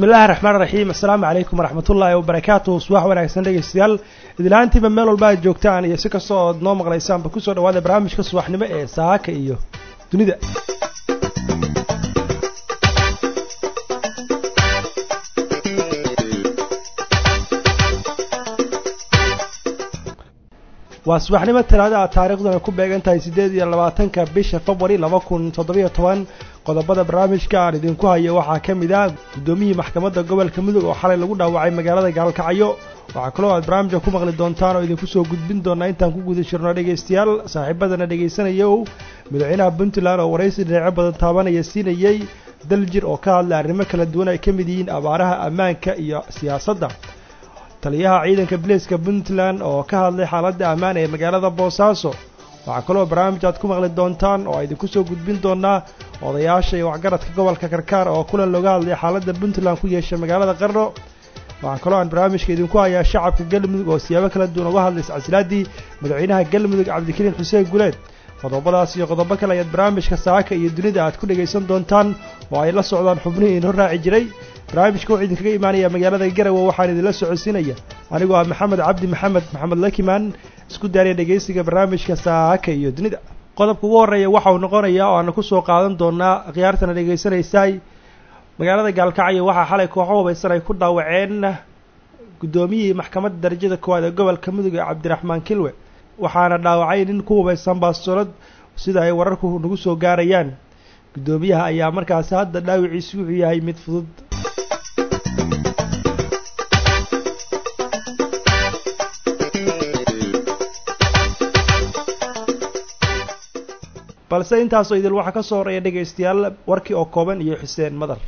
bismillahi raxmaan raxiim assalaamu calaykum waraxmatullaahi wabarakaatuh subax wanaagsan dhegeystayaal idilahaantiiba meel walba aad joogtaan iyo si kastoo ood noo maqlaysaanba kusoo dhawaada barnaamijka subaxnimo ee saaka iyo dunida waa subaxnimo talaada taariikhduna ku beegan tahay siddeed iyo labaatanka bisha februari laba kun toddobiyo toban qodobada barnaamijka aan idinku hayo waxaa ka mid ah guddoomiyihii maxkamadda gobolka mudug oo xalay lagu dhaawacay magaalada gaalkacyo waxaa kaloo aad barnaamijka ku maqli doontaan oo idinku soo gudbin doonaa intaan ku guda jirno dhegaystayaal saaxiibadana dhegaysanaya ow madaxweynaha puntland oo waraysi dhinacyo badan taabanaya siinayey daljir oo ka hadlay arrimo kala duwan ay ka mid yihiin abaaraha ammaanka iyo siyaasadda taliyaha ciidanka bilayska puntland oo ka hadlay xaaladda ammaan ee magaalada boosaaso waxaa kaloo barnaamij aad ku maqli doontaan oo idinku soo gudbin doonaa odayaasha iyo waxgaradka gobolka karkaar oo kulan looga hadlay xaaladda puntland ku yeeshay magaalada qarno waxaa kaloo aan barnaamijka idinku hayaa shacabka galmudug oo siyaabo kala duwan uga hadlay iscasilaadii madaxweynaha galmudug cabdikariin xuseen guleed qodobadaas iyo qodobo kale ayaad barnaamijka saaka iyo dunida aad ku dhegaysan doontaan oo ay la socdaan xubnihii inoo raaci jiray barnaamijka wuxuu idinkaga imaanaya magaalada garawe waxaan idinla socodsiinaya anigoo ah maxamed cabdi maxamed maxamed lakimaan isku daariya dhegaysiga barnaamijka saaka iyo dunida qodobka ugu horreeya waxa uu noqonayaa oo aana ku soo qaadan doonaa khiyaartana dhegaysanaysaay magaalada gaalkacyo waxaa xalay kooxo hubaysan ay ku dhaawaceen guddoomiyihii maxkamadda darajada koowaad ee gobolka mudug ee cabdiraxmaan kilwe waxaana dhaawacay nin ku hubaysan baasolad sida ay wararku nagu soo gaarayaan guddoomiyaha ayaa markaasi hadda dhaawiciisu wuxuu yahay mid fudud balse intaasoo idil waxaa ka soo horeeya dhegaystayaal warkii oo kooban iyo xuseen madar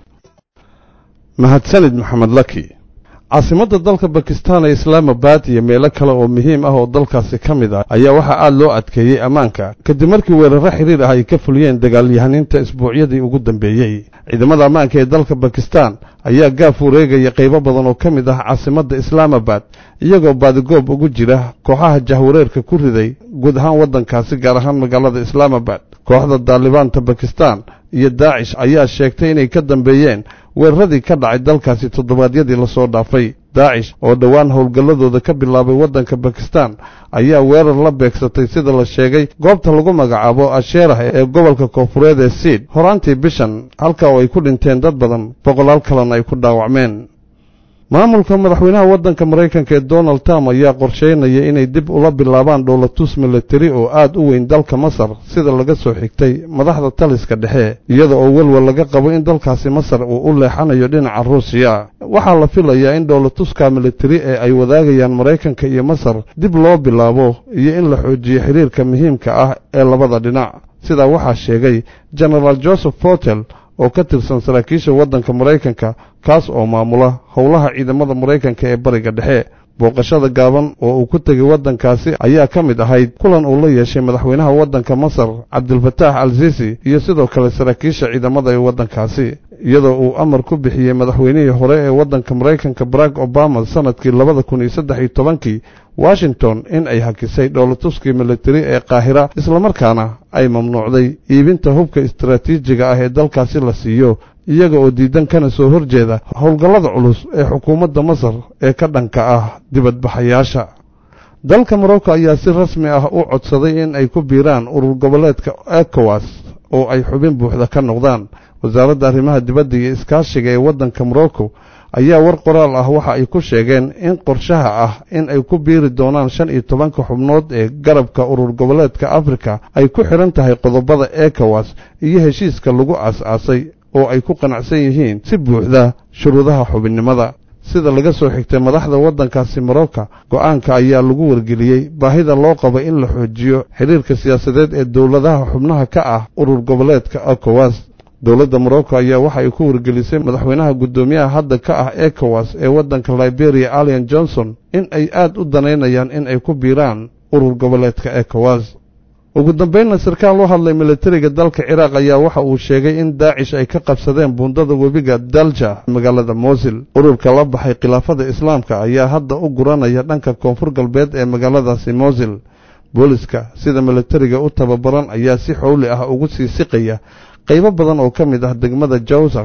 mahadsanid maxamed laki caasimadda dalka bakistan ee islaamabad iyo meelo kale oo muhiim ah oo dalkaasi ka mid ah ayaa waxaa aad loo adkeeyey ammaanka kadib markii weerarro xidhiir ah ay ka fuliyeen dagaalyahaniinta isbuucyadii ugu dambeeyey ciidamada ammaanka ee dalka bakistan ayaa gaaf wareegaya qaybo badan oo ka mid ah caasimadda islaamabad iyagoo baadigoob ugu jira kooxaha jahwareerka ku riday guud ahaan waddankaasi gaar ahaan magaalada islaamabad kooxda daalibaanta bakistan iyo daacish ayaa sheegtay inay ka dambeeyeen weeraradii ka dhacay dalkaasi toddobaadyadii lasoo dhaafay daacish oo dhowaan howlgalladooda ka bilaabay waddanka bakistan ayaa weerar la beegsatay sida la sheegay goobta lagu magacaabo asheerah ee gobolka koonfureed ee siid horaantii bishan halka oo ay ku dhinteen dad badan boqolaal kalena ay ku dhaawacmeen maamulka madaxweynaha waddanka maraykanka ee donald trump ayaa qorsheynaya inay dib ula bilaabaan dhowlatus milatari oo aad u weyn dalka masar sida laga soo xigtay madaxda taliska dhexe iyada oo welwel laga qabo in dalkaasi masar uu u leexanayo dhinaca ruusiya waxaa la filayaa in dhowlatuska milatari ee ay wadaagayaan maraykanka iyo masar dib loo bilaabo iyo in la xoojiyo xiriirka muhiimka ah ee labada dhinac sidaa waxaa sheegay genaraal joseph portel oo ka tirsan saraakiisha waddanka maraykanka kaas oo maamula howlaha ciidamada maraykanka ee bariga dhexe booqashada gaaban oo uu ku tegay waddankaasi ayaa ka mid ahayd kulan uu la yeeshay madaxweynaha waddanka masar cabdilfataax al sisi iyo sidoo kale saraakiisha ciidamada ee waddankaasi iyadoo uu amar ku bixiyey madaxweynihii hore ee waddanka maraykanka barack obama sannadkii labada kun iyo saddex iyo tobankii washington in ay hakisay dhowlatuskii militari ee qaahira islamarkaana ay mamnuucday iibinta hubka istaraatiijiga ah ee dalkaasi la siiyo iyaga oo diidan kana soo horjeeda howlgallada culus ee xukuumadda masar ee ka dhanka ah dibadbaxayaasha dalka morocco ayaa si rasmi ah u codsaday in ay ku biiraan urur goboleedka ekowas oo ay xubin buuxda ka noqdaan wasaaradda arrimaha dibadda iyo iskaashiga ee waddanka morocco ayaa war qoraal ah waxa ay ku sheegeen in qorshaha ah in ay ku biiri doonaan shan iyo tobanka xubnood ee garabka urur goboleedka afrika ay ku xidhan tahay qodobada ekowas iyo heshiiska lagu aas-aasay oo ay ku qanacsan yihiin si buuxda shuruudaha xubinnimada sida laga soo xigtay madaxda waddankaasi morocco go'aanka ayaa lagu wargeliyey baahida loo qabo in la xoojiyo xidhiirka siyaasadeed ee dowladaha xubnaha ka ah urur goboleedka ekowas dowladda morocco ayaa waxa ay ku wargelisay madaxweynaha guddoomiyaha hadda ka ah ekowas ee waddanka liberia alian johnson in ay aad u danaynayaan in ay ku biiraan urur goboleedka ekowas ugu dambaynna sarkaal u hadlay militariga dalka ciraaq ayaa waxa uu sheegay in daacish ay ka qabsadeen buundada webiga dalja magaalada mosil ururka la baxay khilaafada islaamka ayaa hadda u guranaya dhanka koonfur galbeed ee magaaladaasi mosil booliska sida militariga u tababaran ayaa si xowli ah ugu sii siqaya qaybo badan oo ka mid ah degmada jawsar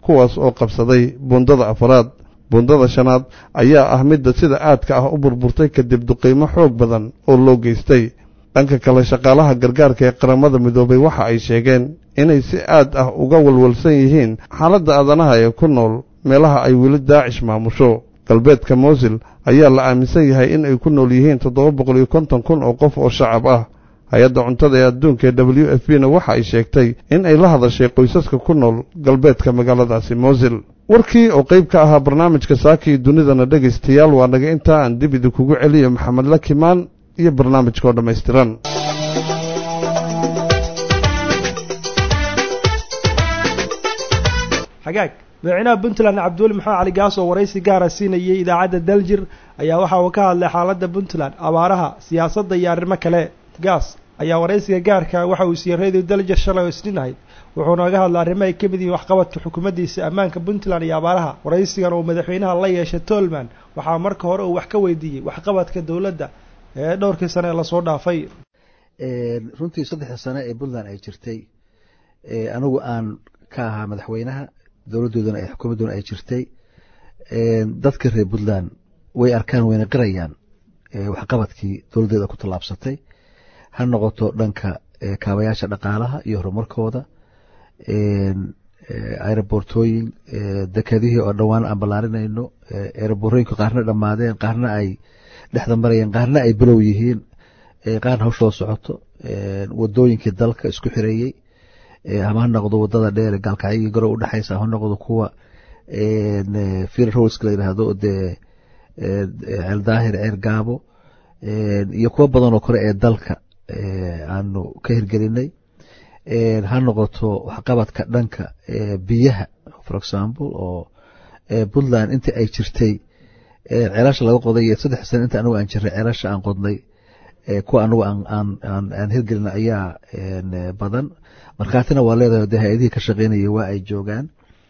kuwaas oo qabsaday buundada afaraad buundada shanaad ayaa ah midda sida aadka ah u burburtay kadib duqiimo xoog badan oo loo geystay dhanka kale shaqaalaha gargaarka ee qaramada midoobay waxa ay sheegeen inay si aad ah uga walwalsan yihiin xaaladda aadanaha ee ku nool meelaha ay weli daacish maamusho galbeedka mowsil ayaa la aaminsan yahay in ay ku nool yihiin toddoba boqol iyo konton kun oo qof oo shacab ah hay-adda cuntada ee adduunka ee w f b na waxa ay sheegtay in ay la hadashay qoysaska ku nool galbeedka magaaladaasi mowsil warkii oo qayb ka ahaa barnaamijka saakii dunidana dhegaystayaal waa naga intaa aan dib idinkugu celiyo maxamed lakimaan iyo barnaamijka oo dhammaystiran xagaag madaxweynaha puntland cabdiweli maxamed cali gaas oo waraysi gaara siinayay idaacadda daljir ayaa waxa uu ka hadlay xaaladda puntland abaaraha siyaasadda iyo arrimo kale gaas ayaa waraysiga gaarka waxa uu siiyey radio daljir shalay oo isniin ahayd wuxuu nooga hadlay arrimo ay ka mid yihiin waxqabadka xukuumaddiisa ammaanka puntland iyo abaaraha waraysigan uu madaxweynaha la yeeshay tolman waxaa marka hore uu wax ka weydiiyey waxqabadka dowladda ee dhowrkii sane ee lasoo dhaafay runtii saddexda sane ee puntland ay jirtay anigu aan ka ahaa madaxweynaha dowladdoodana ay xukuumadduna ay jirtay dadka reer puntland way arkaan wayna qirayaan waxqabadkii dowladdeeda ku tallaabsatay ha noqoto dhanka kaabayaasha dhaqaalaha iyo horumarkooda aerobortooyin dekadihii oo dhowaan aan ballaarinayno aeroborooyinka qaarna dhammaadeen qaarna ay dhexda marayeen qaarna ay bilow yihiin qaarna hawshoo socoto wadooyinkii dalka isku xireeyey ama ha noqdo wadada dheer gaalkacyagii garow udhexaysa ha noqdo kuwa fir roska la yidhaahdo dee ceeldaahir ceer gaabo iyo kuwo badanoo kale ee dalka aanu ka hirgelinay ha noqoto waxqabadka dhanka biyaha for example oo puntland inta ay jirtay ceelasha laga qoday saddex sane inta anigu aan jiray ceelasha aan qodnay kuwa anigu aan hirgelin ayaa badan markhaatina waa leedahay de hay-adihii ka shaqeynaya waa ay joogaan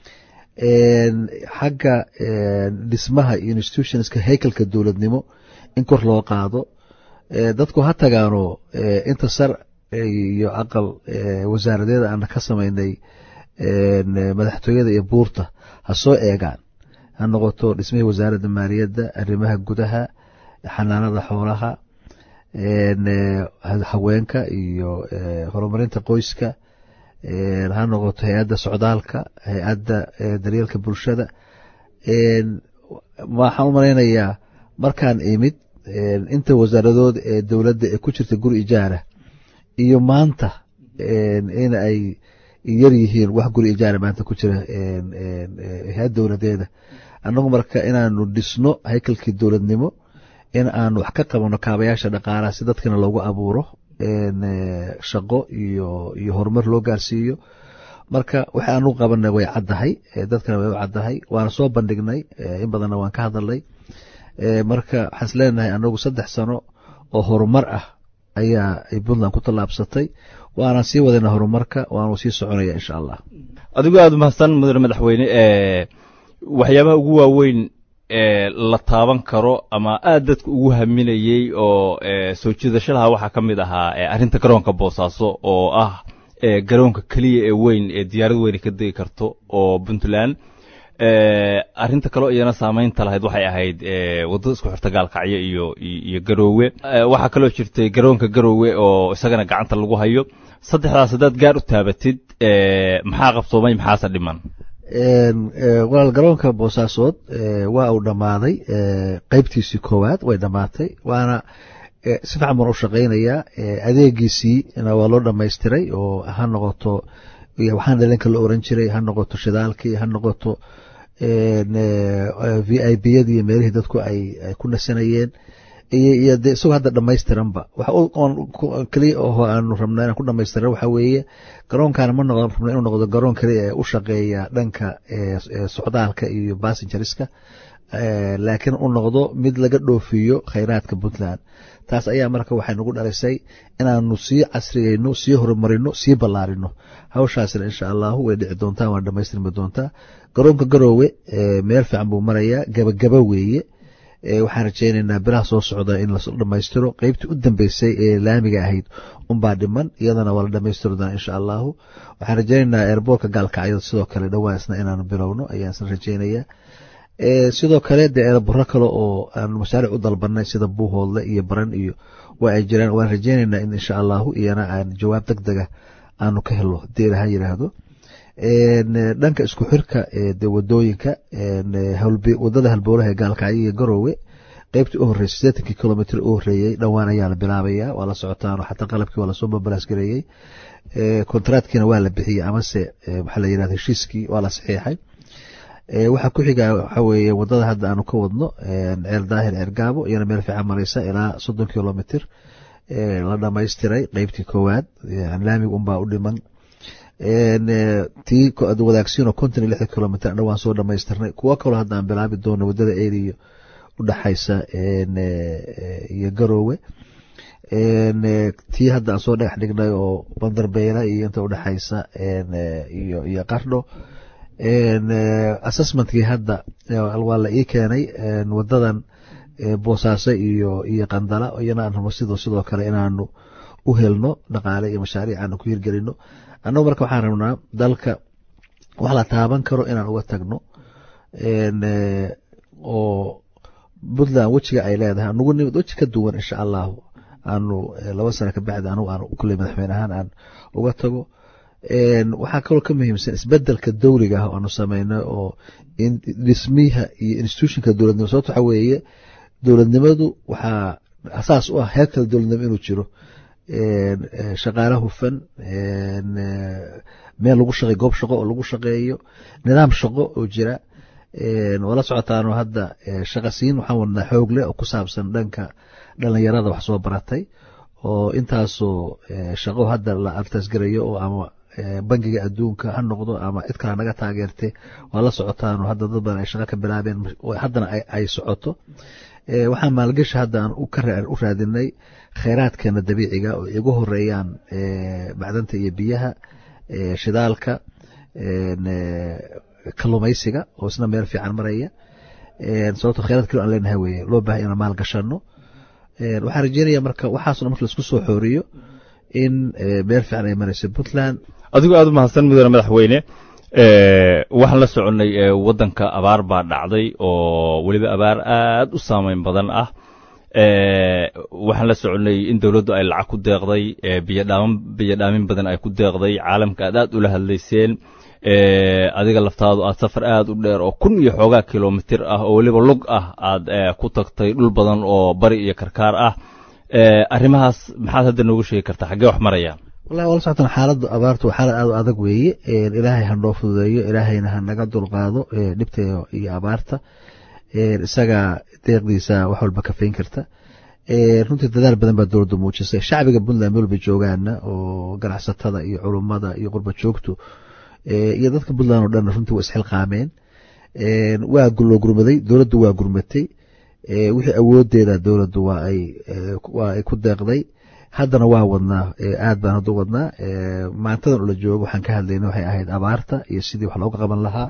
xagga dhismaha institutionska haykalka dowladnimo in kor loo qaado dadku ha tagaano inta sar iyo aqal wasaaradeeda aan ka samaynay madaxtooyada iyo buurta ha soo eegaan ha noqoto dhismihii wasaaradda maaliyadda arrimaha gudaha xanaanada xoolaha haweenka iyo horumarinta qoyska ha noqoto hay-adda socdaalka hay-adda daryeelka bulshada waxaan u malaynayaa markaan imid inta wasaaradood ee dowladda ee ku jirta guri ijaara iyo maanta in ay yar yihiin wax guri ijaara maanta ku jira hay-ad dowladeeda annagu marka inaanu dhisno haykalkii dowladnimo in aan wax ka qabano kaabayaasha dhaqaalaha si dadkana loogu abuuro shaqo iyo iyo horumar loo gaarsiiyo marka waxa aanu qabanay way caddahay dadkana way u caddahay waana soo bandhignay in badanna waan ka hadalnay marka waxaan is leenahay anagu saddex sano oo horumar ah ayaa ay puntland ku tallaabsatay waanaan sii wadayna horumarka waanu sii soconaya insha allah adigu aada umahadsan mudane madaxweyne waxyaabaha ugu waaweyn la taaban karo ama aad dadka ugu haminayey oo soo jiidashadaha waxaa ka mid ahaa arrinta garoonka boosaaso oo ah garoonka keliya ee weyn ee diyaarad weyne ka degi karto oo puntland arrinta kaleo iyana saamaynta lahayd waxay ahayd waddada isku xirta gaalkacyo iyo iyo garoowe waxaa kaloo jirtay garoonka garoowe oo isagana gacanta lagu hayo saddexdaas haddaad gaar u taabatid maxaa qabsoomay maxaase dhiman walaal garoonka boosaasood waa uu dhammaaday qeybtiisii koowaad way dhammaatay waana si fiican baan u shaqaynayaa adeegiisii waa loo dhammaystiray oo ha noqoto waxaan dhalinka la oran jiray ha noqoto shidaalkii ha noqoto v i b yadii meelihii dadku ay ku nasanayeen iyo de isagoo hadda dhamaystiranba keliya oo aanu rabna inaan ku dhamaystiran waxa weeye garoonkaana ma noqon rabna inuu noqdo garoon keliya ee u shaqeeya dhanka socdaalka iyo bassengeriska laakiin u noqdo mid laga dhoofiyo khayraadka puntland taas ayaa marka waxay nagu dhalisay inaanu sii casriyeyno sii horumarino sii ballaarino hawshaasna insha allahu way dhici doontaa waana dhamaystirmi doontaa garoonka garoowe meel fiican buu marayaa gabagaba weeye waxaan rajaynaynaa bilaha soo socda in la dhammaystiro qeybtii u dambeysay ee laamiga ahayd unbaa dhiman iyadana waa la dhammaystiri doonaa insha allahu waxaan rajaynaynaa eerboorka gaalkacyada sidoo kale dhowaan isna inaanu bilowno ayaan isna rajaynayaa sidoo kale dee erebaro kale oo aan mashaaric u dalbanay sida buuhoodle iyo baran iyo waa ay jiraan waan rajaynaynaa in insha allahu iyana aan jawaab deg dega aanu ka helo hadii ilaha yiraahdo dhanka isku xirka de wadooyinka wadada halbowlaha ee gaalkacyo iyo garoowe qeybtii u horreysay sideetankii kilomitr u horreeyey dhowaan ayaa la bilaabaya waa la socotaan xataa qalabkii waa lasoo babalaasgareeyey kontraadkiina waa la bixiyey amase waxaa la yirahda heshiiskii waa la saxiixay waxaa ku xiga waxa weeye wadada hadda aanu ka wadno ceel daahir ceer gaabo iyana meel fiican mareysa ilaa soddon kilomitr la dhamaystiray qeybtii koowaad laamiga unbaa u dhiman tii wadaagsiino konton iyo lixdan kilomitr dhowaan soo dhamaystirnay kuwo kaloo hadda aan bilaabi doono wadada eriyo udhexaysa iyo garoowe tii hadda aan soo dhagax dhignay oo bandarbeela iyo inta udhexaysa iyo qardho assessmentkii hadda waa la ii keenay wadadan boosaaso iyo iyo qandala iyana aan rabo sidoo sidoo kale inaanu u helno dhaqaale iyo mashaariic aanu ku hirgelino annagu marka waxaan rabnaa dalka wax la taaban karo inaan uga tagno oo puntland wejiga ay leedahay anugu nimid weji ka duwan insha allahu aanu laba sano kabacdi anugu aan kulley madaxweyne ahaan aan uga tago waxaa kaloo ka muhiimsan isbedelka dowliga ah oo aanu sameynay oo dhismiha iyo institutionka dowladnimo sababto waxa weeye dowladnimadu waxaa asaas u ah heer kale dowladnimo inuu jiro shaqaale hufan meel lagu shaqeyo goob shaqo oo lagu shaqeeyo nidaam shaqo oo jira wala socotaano hadda shaqasiin waxaan wadnaa xoog leh oo ku saabsan dhanka dhalinyarada wax soo baratay oo intaasoo shaqo hadda la artasgarayo oo ama bangiga adduunka ha noqdo ama cid kale naga taageerte waa la socotaano hadda dad badan ay shaqo ka bilaabeen haddana ay socoto waxaan maalgashi hadda aan u raadinay kheyraadkeena dabiiciga oo igu horeeyaan macdanta iyo biyaha shidaalka kalumaysiga oo isna meel fiican maraya sababto kheyraad kalo aan leenahay weye loo bahay inaan maal gashano waxaan rajeynaya marka waxaasna marka laisku soo xooriyo in meel fiican ay marayso puntland adigoo aad u mahadsan mudane madaxweyne waxaan la soconnay waddanka abaar baa dhacday oo weliba abaar aad u saameyn badan ah waxaan la soconnay in dowladdu ay lacag ku deeqday biyodhaamin biyodhaamin badan ay ku deeqday caalamka aad aad ula hadlayseen adiga laftaadu aad safar aad u dheer oo kun iyo xoogaa kilomitir ah oo weliba lug ah aad ku tagtay dhul badan oo bari iyo karkaar ah arrimahaas maxaad hadda noogu sheegi kartaa xaggee wax maraya wallahi wala socotan xaaladdu abaartu waa xaalad aad u adag weeye ilaahay ha noo fududeeyo ilaahayna ha naga dulqaado dhibta iyo abaarta isaga deeqdiisa wax walba kafayn karta runtii dadaal badan baa dowladdu muujisay shacbiga puntland meel bay joogaana oo ganacsatada iyo culummada iyo qurba joogtu iyo dadka puntland oo dhan runtii waa isxilqaameen waa loo gurmaday dowladdu waa gurmatay wixii awoodeeda dowladdu waa ay ku deeqday haddana waa wadnaa aad baan hadda u wadnaa maantadan ula joogo waxaan ka hadlayna waxay ahayd abaarta iyo sidii wax looga qaban lahaa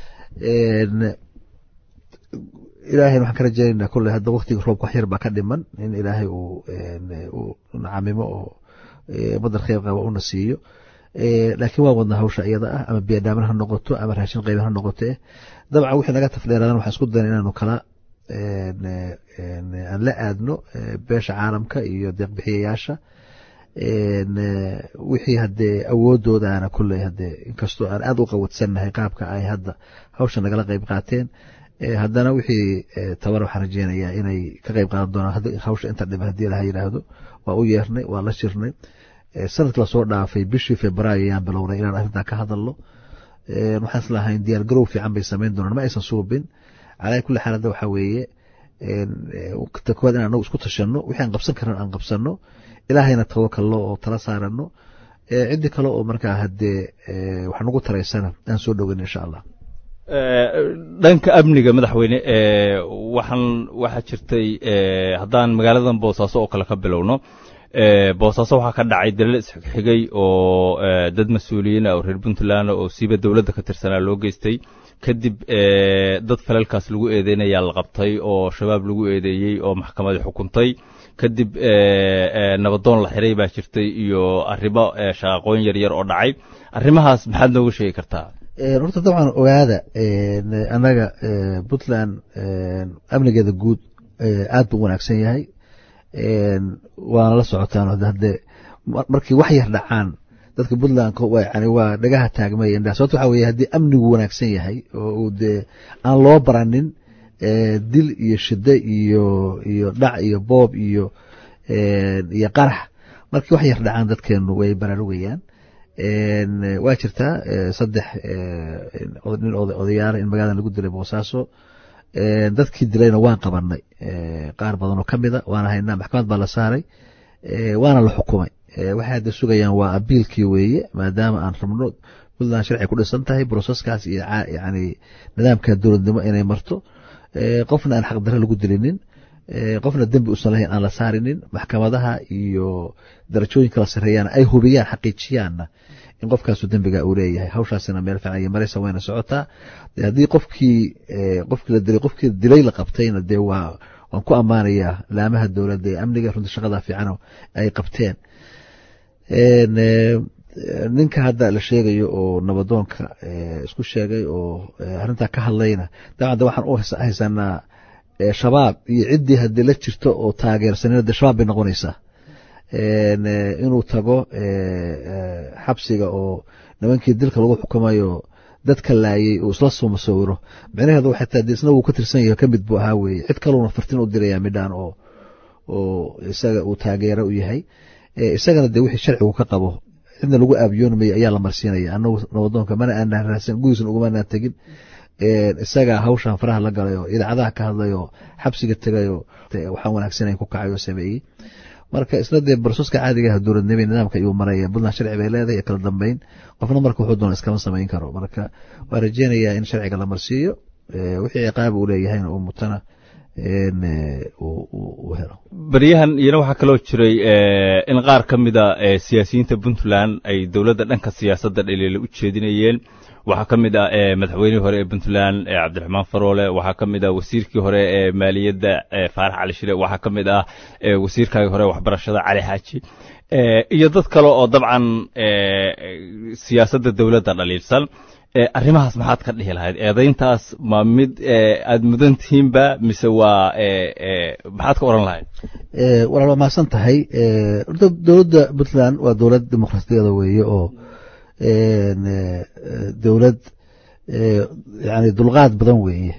ilaahayna waxaan ka rajaynaynaa kolley hadda waktiga roobka wax yar baa ka dhiman in ilaahay uu nacamimo oo badar kheyr qaba una siiyo laakiin waa wadnaa hawsha iyada ah ama biyadhaamin ha noqoto ama raashin qayban ha noqoto eh dabcan wixii naga tafdheeradan waxaan isku dayna inaanu kala aan la aadno beesha caalamka iyo deeqbixiyayaasha wixii hadee awoodoodaana kulley hadee inkastoo aan aad u qawadsannahay qaabka ay hadda hawsha nagala qayb qaateen haddana wixii tabar waxaan rajeynayaa inay ka qayb qaadan doonaan hawsha inta dhiba haddii laha yidhaahdo waa u yeernay waa la shirnay sanadki lasoo dhaafay bishii februaayo ayaan bilownay inaan arrintan ka hadalno waxaan islahayn diyaar garow fiican bay samayn doonaan ma aysan suubin calaa kulli xaal hadda waxaa weeye kowaad in anagu isku tashanno wixii aan qabsan karan aan qabsanno ilaahayna tawakalno oo tala saarano ciddii kale oo markaa hadee wax nagu taraysana aan soo dhoweyn insha allah dhanka amniga madaxweyne waxaan waxaa jirtay haddaan magaaladan boosaaso oo kale ka bilowno boosaaso waxaa ka dhacay dalal isxigxigay oo dad mas-uuliyiin ah oo reer puntland oo siiba dowladda ka tirsanaa loo geystay kadib dad falalkaas lagu eedeynayaa la qabtay oo shabaab lagu eedeeyey oo maxkamadii xukuntay kadib nabadoon la xiray baa jirtay iyo arrimo shaqaqooyin yar yar oo dhacay arrimahaas maxaad nooga sheegi kartaa horta dabcan ogaada annaga puntland amnigeeda guud aad buu wanaagsan yahay waana la socotaan hadde markii wax yar dhacaan dadka puntland yani waa dhagaha taagmay sababto waxa weye haddii amnigu wanaagsan yahay oo dee aan loo baranin dil iyo shide iyo iyo dhac iyo boob iyo iyo qarax markii wax yar dhacaan dadkeenu way baraarugayaan waa jirtaa saddex nin odayaala in magaaladan lagu dilay boosaaso dadkii dilayna waan qabanay qaar badanoo ka mida waana haynaa maxkamad baa la saaray waana la xukumay waxay hadda sugayaan waa abiilkii weeye maadaama aan rabno puntland sharci ku dhisan tahay broseskaas iyo yani nidaamka dowladnimo inay marto qofna aan xaqdarre lagu dilinin qofna dembi usan lahayn aan la saarinin maxkamadaha iyo darajooyin kala sareeyaan ay hubiyaan xaqiijiyaanna in qofkaasu dembiga uu leeyahay hawshaasina meel fiican iyo maraysa wayna socotaa haddii qofkii qofkii la dilay qofkii dilay la qabtayna dee waa waan ku ammaanayaa laamaha dowladda ee amniga runtii shaqada fiican ay qabteen ninka hadda la sheegayo oo nabadoonka isku sheegay oo arrintaa ka hadlayna dabcan de waxaan u haysanaa shabaab iyo ciddii haddii la jirto oo taageersanina de shabaab bay noqonaysaa inuu tago xabsiga oo nimankii dilka lagu xukumayo dadka laayay uu isla soo masawiro micnaheedu waxay tahay de isna wuu ka tirsan yahay ka mid buu ahaa weeye cid kaluuna fartin u dirayaa midhaan oo oo isaga uu taageero u yahay isagana dee wixii sharcigu ka qabo cidna lagu aabiyoonmaya ayaa la marsiinaya anagu nabadoonka mana aanaan raadsan gudiisna ugumanaan tegin isagaa hawshan faraha la galay oo idaacadaha ka hadlay oo xabsiga tegay oo waxaan wanaagsanayn ku kacay oo sameeyey marka isna dee barsoska caadigaha dowladnimo nidaamka ayuu maraya puntland sharci bay leedahay kala dambeyn qofna marka wuxuu doona iskama samayn karo marka waa rajeynayaa in sharciga la marsiiyo wixii ciqaab uu leeyahayna uu mutana beryahan iyana waxaa kaloo jiray in qaar ka mida siyaasiyiinta puntland ay dowladda dhanka siyaasadda dhaliila u jeedinayeen waxaa ka mid ah madaxweynihii hore ee puntland cabdiraxmaan faroole waxaa ka mid ah wasiirkii hore ee maaliyadda faarax cali shire waxaa ka mid ah wasiirkaagii hore waxbarashada cali xaaji iyo dad kale oo dabcan siyaasadda dowladda dhaliilsan arrimahaas maxaad ka dhihi lahayd eedayntaas ma mid aad mudan tihiinba mise waa maxaad ka oran lahayd walaal waa mahadsan tahay horta dowladda puntland waa dowlad dimuqraasiyada weeye oo dowlad yani dulqaad badan weeye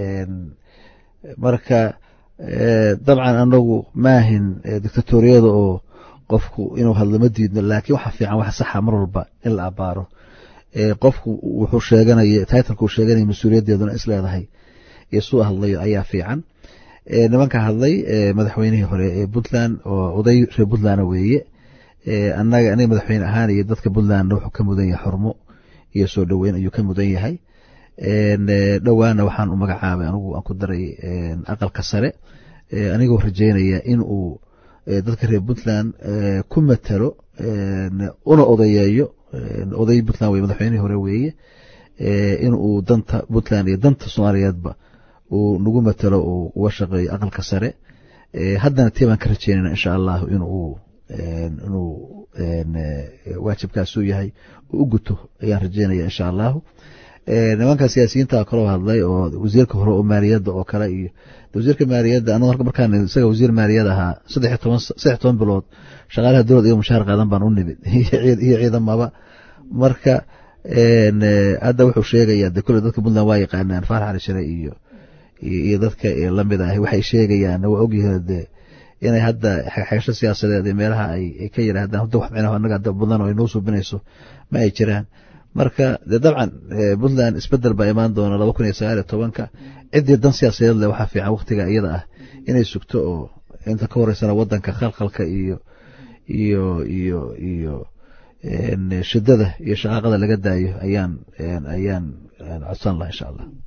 marka dabcan anagu maahin dictatoriyada oo qofku inuu hadlo ma diidno laakiin waxa fiican waxa saxa mar walba in la abaaro qofku wuxuu sheeganaya titleka uu sheeganaya mas-uuliyaddeeduna is leedahay iyo suu hadlayo ayaa fiican nimanka hadlay madaxweynihii hore ee puntland oo oday reer puntland weeye anaga aniga madaxweyne ahaan iyo dadka puntlandna wuxuu ka mudan yahay xurmo iyo soo dhoweyn ayuu ka mudan yahay dhowaana waxaan u magacaabay anigu aan ku daray aqalka sare anigoo rajeynaya in uu dadka reer puntland ku matalo una odayeeyo oday puntland wey madaxweynihii hore weeye in uu danta puntland iyo danta soomaaliyeedba uu nagu matalo uu uga shaqeeyo aqalka sare haddana tii baan ka rajeynayna insha allahu inuu inuu waajibkaasuu yahay uu u guto ayaan rajeynaya insha allahu nimanka siyaasiyiinta kaloo hadlay oo wasiirka hore oo maaliyadda oo kale iyo wasiirka maaliyadda anagu markaan isaga wasiir maaliyad ahaa saddex toban saddex toban bilood shaqaalaha dowlad iyo mushaar qaadan baan u nimid iyo ciidamaba marka hadda wuxuu sheegayaa de kule dadka puntland waa yaqaanaan faarax cali shire iyo iyo dadka lamid ah waxay sheegayaan waa ogyihiin de inay hadda xegasho siyaasadeed meelaha ay ka yidhaahdaan hadda wax micnaha annaga hadda puntland oo ay noo suubinayso ma ay jiraan marka de dabcan puntland isbedel baa imaan doona laba kun iyo sagaal iyo tobanka ciddii dan siyaasadeed leh waxaa fiican waktiga iyada ah inay sugto oo inta ka horeysana wadanka khalkhalka iyo iyo iyo iyo shidada iyo shaqaaqada laga daayo ayaan ayaan codsan laha insha allah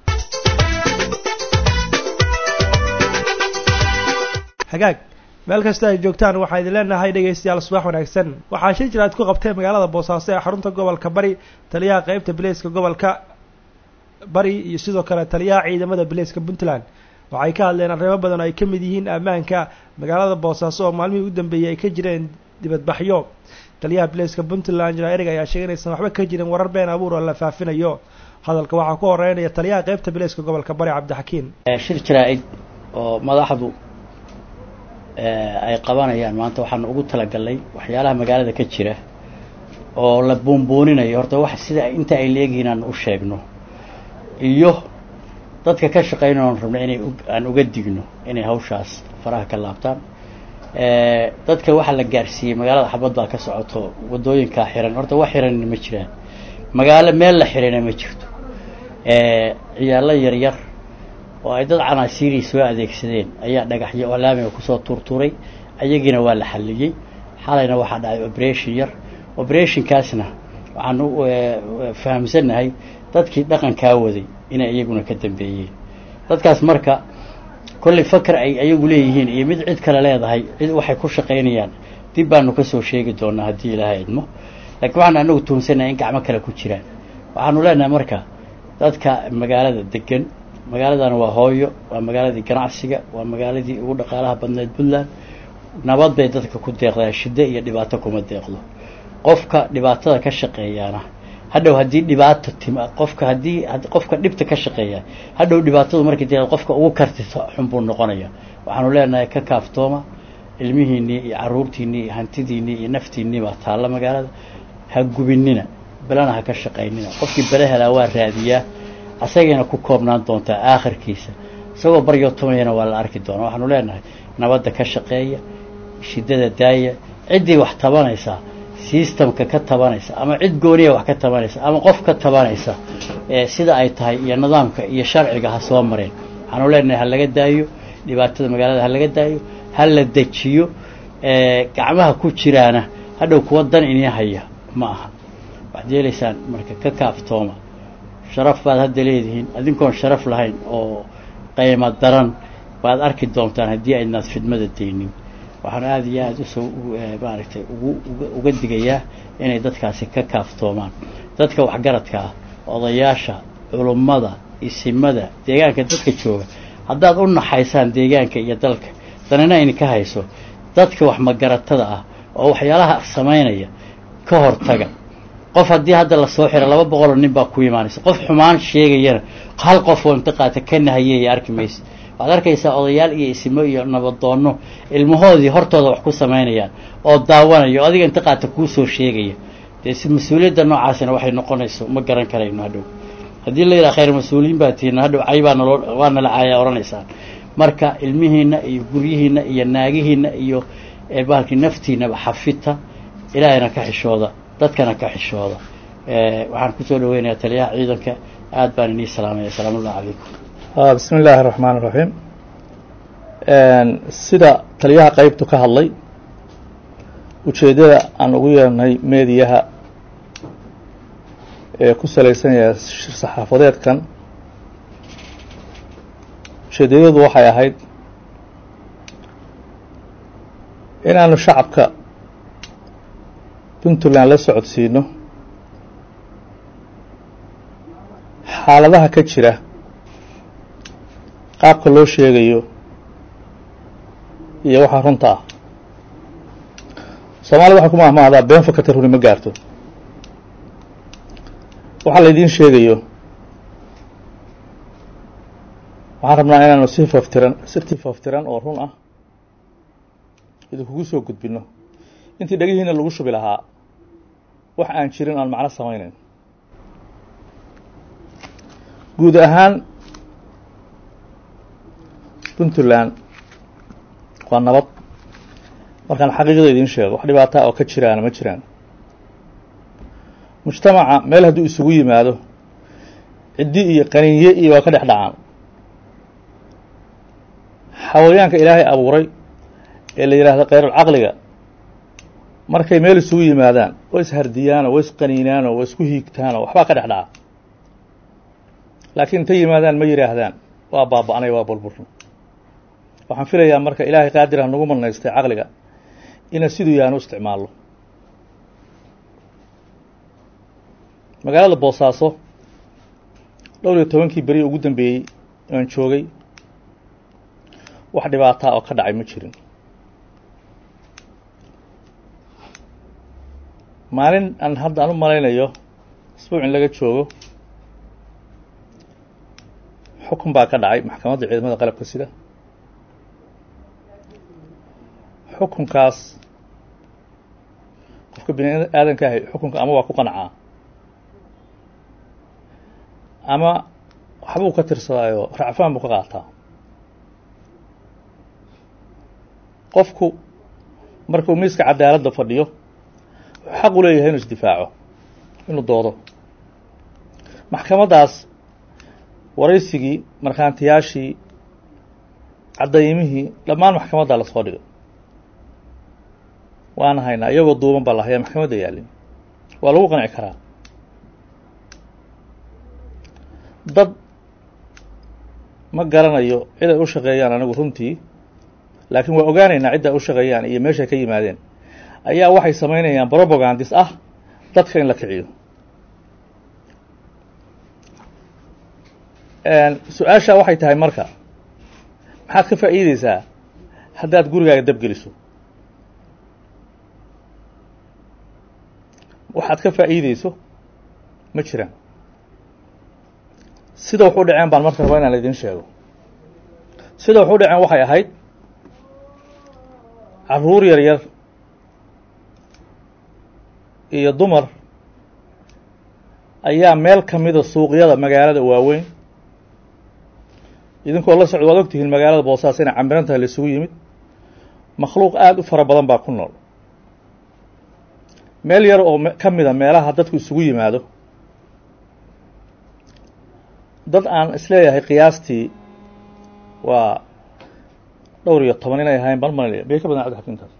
hagaag meel kasta ay joogtaan waxaa idin leenahay dhegaystayaal subax wanaagsan waxaa shir jir aad ku qabtay magaalada boosaaso ee xarunta gobolka bari taliyaha qeybta bileyska gobolka bari iyo sidoo kale taliyaha ciidamada bileyska puntland waxay ka hadleen arrimo badan oo ay ka mid yihiin ammaanka magaalada boosaaso oo maalmihii u dambeeyey ay ka jireen dibadbaxyo taliyaha bileyska puntland jira erig ayaa sheegay inaysan waxba ka jirin warar been abuur oo la faafinayo hadalka waxaa ku horeynaya taliyaha qeybta bileyska gobolka bari cabdixakiin shir jaraa-id oo madaxdu ay qabanayaan maanta waxaanu ugu talagalnay waxyaalaha magaalada ka jira oo la buunbuuninayo horta wax sida inta ay leegihiin aan u sheegno iyo dadka ka shaqeynay oon rabna inay aan uga digno inay hawshaas faraha ka laabtaan dadka waxaa la gaarsiiyey magaalada xabad baa ka socoto waddooyinkaa xiran horta wax xiranna ma jiraan magaalo meel la xirana ma jirto ciyaalo yaryar oo ay dad canaasiirii soo adeegsadeen ayaa dhagaxyo oo laamiga kusoo tuurtuuray ayagiina waa la xalliyey xalayna waxaa dhacay operation yar operationkaasna waxaan u fahamsannahay dadkii dhaqankaa waday inay iyaguna ka dambeeyeen dadkaas marka kollay fakar ay ayagu leeyihiin iyo mid cid kale leedahay cid waxay ku shaqaynayaan dib baanu kasoo sheegi doonaa haddii ilaahay idmo laakiin waxaanu anagu tuhumsannahay in gacmo kale ku jiraan waxaanu leenahay marka dadka magaalada degan magaaladana waa hooyo waa magaaladii ganacsiga waa magaaladii ugu dhaqaalaha badneed puntland nabad bay dadka ku deeqdaa shiddo iyo dhibaato kuma deeqdo qofka dhibaatada ka shaqeeyaana hadhow haddii dhibaato tima qofka haddii qofka dhibta ka shaqeeya hadhow dhibaatadu markay dee qofka ugu kartito xun buu noqonaya waxaanu leenahay ka kaaftooma ilmihiinnii iyo carruurtiinnii iyo hantidiinnii iyo naftiinnii baa taalla magaalada ha gubinina belana ha ka shaqaynina qofkii bele helaa waa raadiyaa asagayna ku koobnaan doontaa aakhirkiisa isagoo baryootomayana waa la arki doonaa waxaanu leenahay nabadda ka shaqeeya shiddada daaya ciddii wax tabanaysaa systemka ka tabanaysa ama cid gooniya wax ka tabanaysa ama qof ka tabanaysa sida ay tahay iyo nidaamka iyo sharciga ha soo mareen waxaanu leenahay ha laga daayo dhibaatada magaalada ha laga daayo ha la dejiyo gacmaha ku jiraana hadhow kuwa dan inii haya ma aha waxaad yeelaysaan marka ka kaaftooma sharaf baad hadda leedihiin adinkoon sharaf lahayn oo qaymo daran baad arki doontaan haddii aydnaad fidmada deynin waxaan aada iyo aada usoo maaragtay ugu uga digayaa inay dadkaasi ka kaaftoomaan dadka waxgaradka ah odayaasha culummada isimada deegaanka dadka jooga haddaad u naxaysaan deegaanka iyo dalka danina idinka hayso dadka wax magaratada ah oo waxyaalaha samaynaya ka hortaga qof haddii hadda lasoo xiro laba boqoloo nin baa ku imaanaysa qof xumaan sheegayana hal qof oo inta qaata ka nahayeeya arki maysa waxaad arkaysaa odayaal iyo isimo iyo nabadoonno ilmahoodii hortooda wax ku samaynayaan oo daawanaya oo adiga inta qaata kuu soo sheegaya dee si mas-uuliyadda noocaasina waxay noqonayso ma garan karayno hadhow haddii la yidhaha khayr mas-uuliyiin baa tihiin hadhow cay baa naloo waa nala caaya odhanaysaan marka ilmihiinna iyo guryihiinna iyo naagihiinna iyo bahalkii naftiinaba xafita ilaahayna ka xishooda dadkana ka xishooda waxaan kusoo dhaweynayaa taliyaha ciidanka aad baan inii salaamaya asalaamu ullah calaykum bismi illaahi raxmaan iraxiim sida taliyaha qeybtu ka hadlay ujeeddada aan ugu yeernay meediyaha ee ku salaysanaya shir saxaafadeedkan ujeeddayadu waxay ahayd inaanu shacabka puntland la socodsiino xaaladaha ka jira qaabka loo sheegayo iyo waxaa runta ah soomaalida waxay ku mahmahdaa been fakata runi ma gaarto waxaa laydiin sheegayo waxaan rabnaa inaanu si faftiran si faftiran oo run ah idinkugu soo gudbino intii dhegihiina lagu shubi lahaa wax aan jirin aan macno samayneyn guud ahaan puntland waa nabad markaan xaqiiqda idiin sheego wax dhibaataa oo ka jiraana ma jiraan mujtamaca meel hadduu isugu yimaado ciddi iyo qaniinye iyo waa ka dhex dhacaan xawayaanka ilaahay abuuray ee la yidhaahdo khayrulcaqliga markay meel isugu yimaadaan way ishardiyaanoo way isqaniinaanoo way isku hiigtaanoo waxbaa ka dhex dhaca laakiin intay yimaadaan ma yidhaahdaan waa baaba-anay waa burburna waxaan filayaa marka ilaahay qaadir ha nagu manaystay caqliga ina siduu yaanu isticmaalno magaalada boosaaso dhowr iyo tobankii beri ugu dambeeyey aan joogay wax dhibaataa oo ka dhacay ma jirin maalin aan hadda aan u malaynayo isbuuc in laga joogo xukun baa ka dhacay maxkamadda ciidamada qalabka sida xukunkaas qofka bini aadanka ahay xukunka ama waa ku qancaa ama waxbuu ka tirsadaayo racfaan buu ka qaataa qofku markuu miiska cadaaladda fadhiyo wuxuu xaq u leeyahay inuu isdifaaco inuu doodo maxkamaddaas waraysigii markhaantiyaashii caddaymihii dhammaan maxkamaddaa lasoo dhigay waana haynaa iyagoo duuban baa la hayaa maxkamadda yaalin waa lagu qanci karaa dad ma garanayo cid ay u shaqeeyaan anigu runtii laakiin waa ogaanaynaa cidda ay u shaqeeyaan iyo meeshay ka yimaadeen ayaa waxay samaynayaan brobagandis ah dadka in la kiciyo su-aashaa waxay tahay marka maxaad ka faa'iideysaa haddaad gurigaaga dabgeliso waxaad ka faa'iideyso ma jiraan sida wax u dhaceen baan marka rabaa inaan idiin sheego sida wax u dhaceen waxay ahayd carruur yar yar iyo dumar ayaa meel ka mida suuqyada magaalada waaweyn idinkoo la socdo waad ogtihiin magaalada boosaaas inay cambiran tahay la isugu yimid makhluuq aada u fara badan baa ku nool meel yar oo ka mida meelaha dadku isugu yimaado dad aan isleeyahay qiyaastii waa dhowr iyo toban inay ahayn ban malaya bay ka badan cabdi xakiimtaas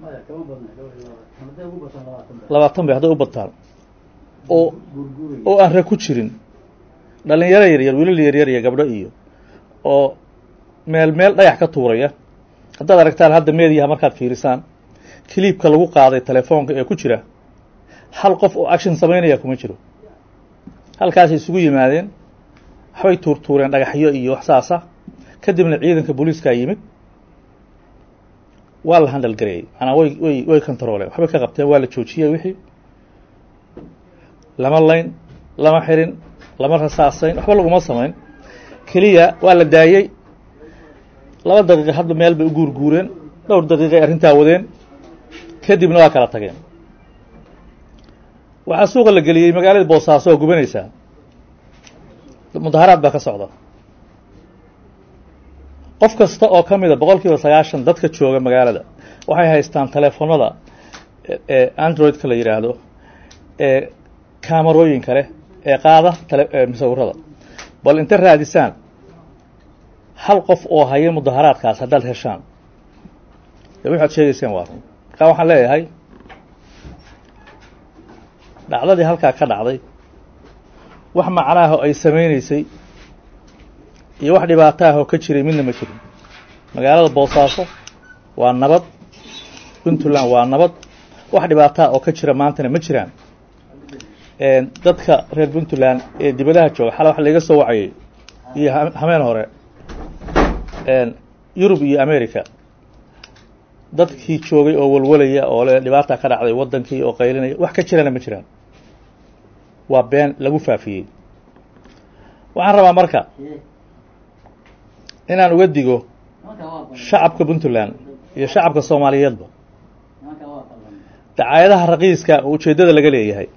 labaatan bay hadday u badtaan oo oo aan rag ku jirin dhalinyaro yaryar wiilal yaryar iyo gabdho iyo oo meel meel dhagax ka tuuraya haddaad aragtaan hadda meediyaha markaad fiirisaan kiliibka lagu qaaday telefoonka ee ku jira hal qof oo action samaynaya kuma jiro halkaasay isugu yimaadeen waxbay tuurtuureen dhagaxyo iyo wax saasa kadibna ciidanka booliiskaa yimid waa la handal gareeyey manaa way way way controoleen waxbay ka qabteen waa la joojiyey wixii lama layn lama xirin lama rasaasayn waxba laguma samayn keliya waa la daayey laba daqiiqa hadda meel bay u guurguureen dhowr daqiiqay arrintaa wadeen kadibna waa kala tageen waxaa suuqa la geliyey magaalada boosaaso oo gubanaysaa mudaharaad baa ka socda qof kasta oo ka mida boqol kiiba sagaashan dadka jooga magaalada waxay haystaan teleefonada ee androidka la yidhaahdo ee kaamarooyinka leh ee qaada tele musawirada bal inta raadisaan hal qof oo haya mudaharaadkaas haddaad heshaan de waxaad sheegayseen waa run markaa waxaan leeyahay dhacdadii halkaa ka dhacday wax macnaaho ay samaynaysay iyo wax dhibaato ah oo ka jiray midna ma jirin magaalada boosaaso waa nabad puntland waa nabad wax dhibaataa oo ka jira maantana ma jiraan dadka reer puntland ee dibadaha jooga xala waxa laiga soo wacayay iyo hameen hore yurub iyo america dadkii joogay oo walwalaya oo le dhibaata ka dhacday waddankii oo qaylinaya wax ka jirana ma jiraan waa been lagu faafiyey waxaan rabaa marka inaan uga digo shacabka puntland iyo shacabka soomaaliyeedba dacaayadaha raqiiska oo ujeeddada laga leeyahay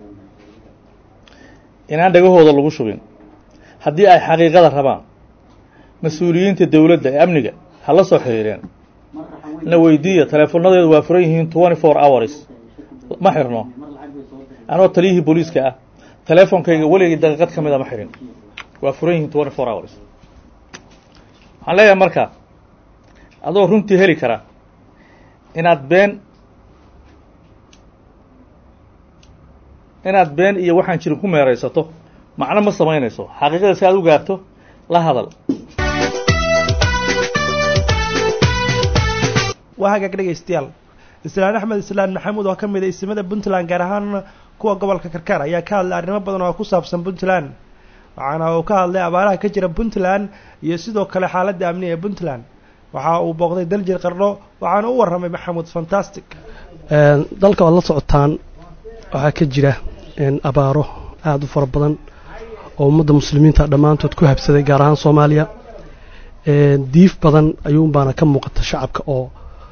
inaan dhagahooda lagu shubin haddii ay xaqiiqada rabaan mas-uuliyiinta dowladda ee amniga ha la soo xiriireen na weydiiya teleefonadeedu waa furan yihiin twenty four hours ma xirno anoo taliyihii booliiska ah teleefonkayga weligay daqiiqad ka mida ma xirin waa furan yihiin twenty four hours waxaan leeyahay marka adoo runtii heli kara inaad been inaad been iyo waxaan jirin ku meeraysato macno ma samaynayso xaqiiqada si aad u gaarto la hadal waa hagaag dhegaystayaal islaan axmed islaan maxamuud oo ka mid a isimada puntland gaar ahaan kuwa gobolka karkaar ayaa ka hadlay arrimo badan oo ku saabsan puntland waxaana uu ka hadlay abaaraha ka jira puntland iyo sidoo kale xaaladda amni ee puntland waxa uu booqday daljir qardho waxaana u warramay maxamuud fantastic dalka waad la socotaan waxaa ka jira abaaro aada u fara badan oo ummadda muslimiinta dhammaantood ku habsaday gaar ahaan soomaaliya diif badan ayuunbaana ka muuqata shacabka oo